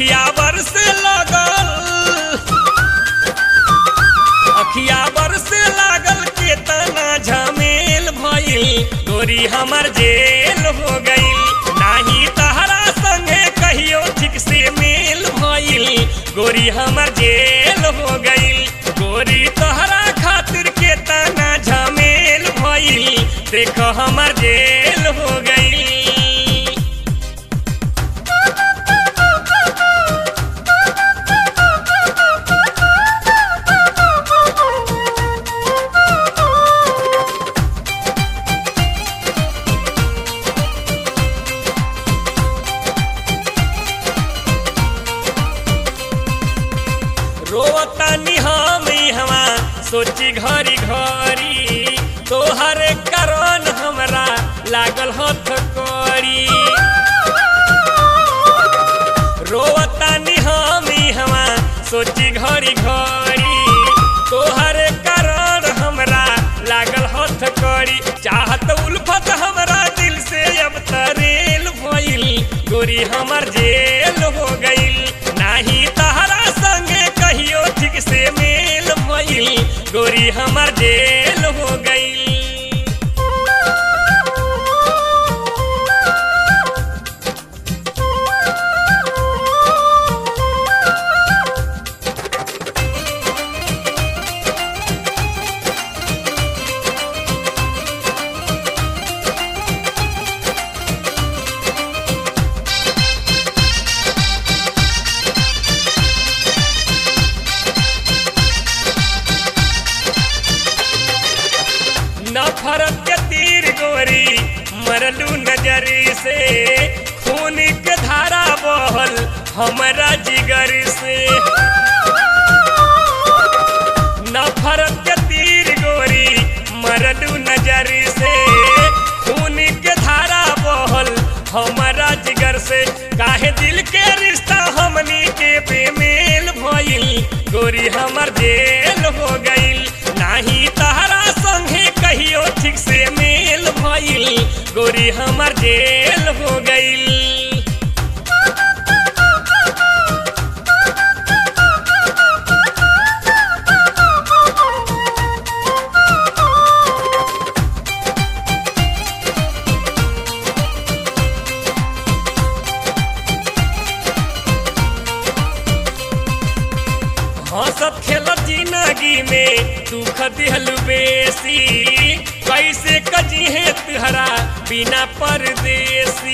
अखिया बरसे लगल अखिया बरसे लागल केतना झमेल भइल गोरी हमर जेल हो गइल नाही तहरा संगे कहियो ठीक से मेल भइल गोरी हमर जेल हो गइल गोरी तहरा खातिर केतना झमेल भइल देख हमर जेल हो गइल रोवतानी हम हवा सोची घरी घरी तोहर कारण हमरा लागल हथ करी रोवतानी हम हवा सोची घरी घरी तोहर कारण हमरा लागल हथ करी चाहत उल्फत हमरा दिल से अब तरेल भइल गोरी हमर जेल हो गइल नाही तहरा संगे कहियो ठीक से मेल भइल गोरी हमर जेल हो गइल नफरत के तीर गोरी मरलू नजरी से खून के धारा बहल हमरा जिगर से नफरत के तीर गोरी मरलू नजरी से खून के धारा बहल हमरा जिगर से काहे दिल के रिश्ता हमनी के बेमेल भइल गोरी हमर जेल हो गइल नाही तहरा संगे कहियो ठीक से मेल भइल गोरी हमर जेल हो गइल हंसत खेलत जिंदगी में दुख दिहलु बेसी कैसे कजी है तुहरा बिना परदेसी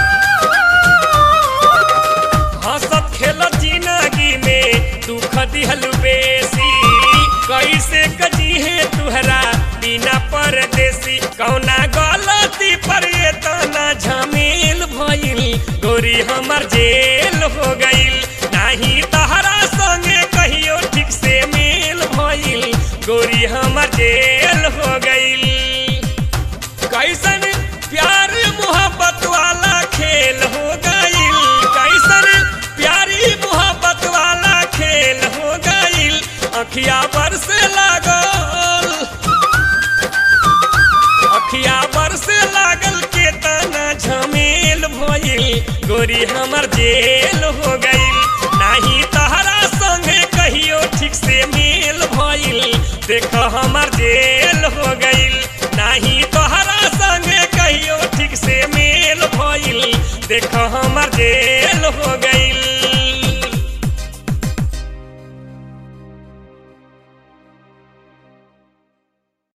हंसत खेलत जिंदगी में दुख दिहलु बेसी कैसे कजी है तुहरा बिना परदेसी कौना गलती पर ये तना झमेल भइल गोरी हमर जेल हो गइल नाही तहरा संगे कहियो ठीक से मेल भइल गोरी हमर जेल हो गइल कैसन प्यार मोहब्बत वाला खेल हो गइल कैसन प्यारी मोहब्बत वाला खेल हो गइल अखिया बरसे लागल अखिया बरसे लागल के तना झमेल भइल गोरी हमर जेल हो गइल नाही तहरा संगे कहियो ठीक से मेल भइल देख हमर जेल हो गइल नाही तोहरा संगे कहियो ठीक से मेल भइल देख हम